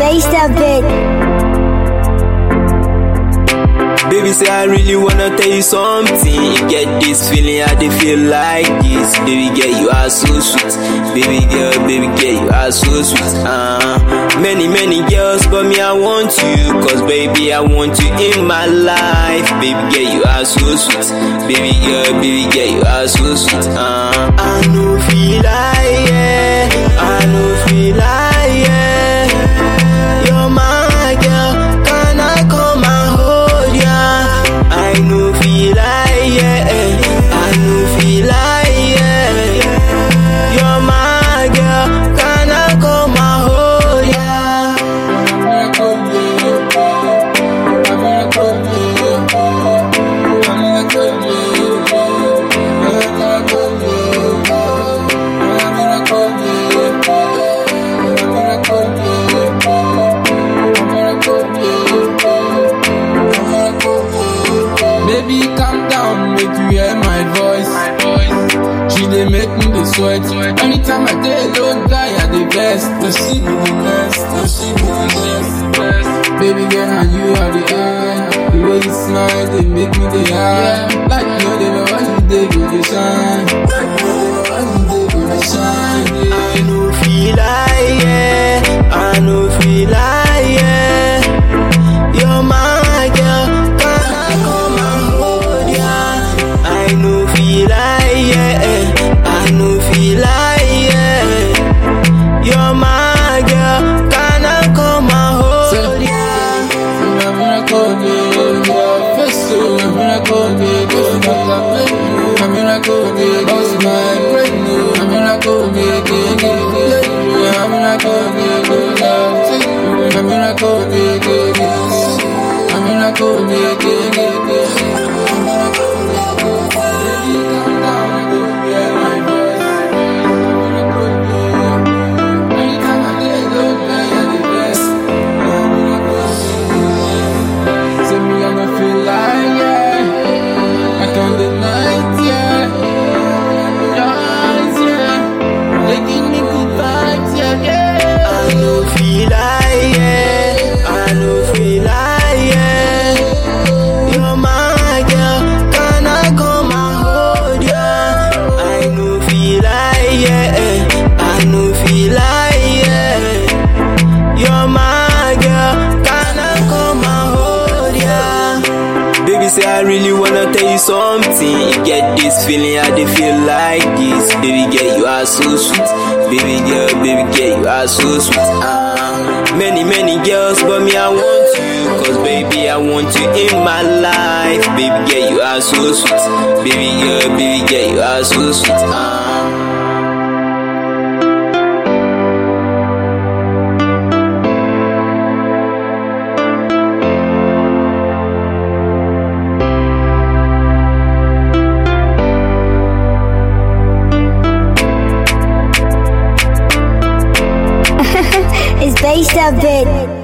based a bit. Baby, say I really wanna tell you something. You get this feeling, I dey feel like this. Baby girl, you are so sweet. Baby girl, baby girl, you are so sweet. Uh, many, many girls, but me, I want you. Cause baby, I want you in my life. Baby girl, you are so sweet. Baby girl, baby girl, you are so sweet. Uh, I know feel like, yeah. I know feel like, yeah. You're my girl, can I come and hold ya? I know feel like, yeah. I know feel like, yeah. You're my girl, can I come and hold ya? Baby, calm down, make you hear my voice. She dey make me dey sweat. Anytime I dey low die, I dey best. But she be the best, but she be the best. Baby girl, and you are the eye. The way you smile, they make me dey high. Like you know, they when you dey go dey shine. Like you know, they when you dey go dey shine. Yeah. I know feel like, yeah. I know feel like, yeah. You're my girl, can I come and hold ya? I know feel like, yeah. I know feel like, yeah. You're my girl, can I come and hold ya? I'm miracle, baby. Face to a miracle, baby. I'm miracle, baby. Cause my brain, I'm miracle, baby. I'm miracle, baby. I'm miracle, baby. I'm miracle, baby. Anytime I get low, I the best. Say me I no feel like yeah I can't deny it yeah Your eyes yeah They give me good vibes yeah yeah I know feel like, yeah. I know feel like, yeah. You're my girl, can I come and hold ya? I know feel like, yeah. I know feel like, yeah. You're my girl, can I come and hold ya? Baby, say I really wanna tell you something. You get this feeling, I dey feel like this. Baby girl, you are so sweet. Baby girl, baby girl, you are so sweet. Ah, many, many girls, but me, I want you. Cause baby, I want you in my life. Baby girl, you are so sweet. Baby girl, baby girl, you are so sweet. Ah. It's based a bit.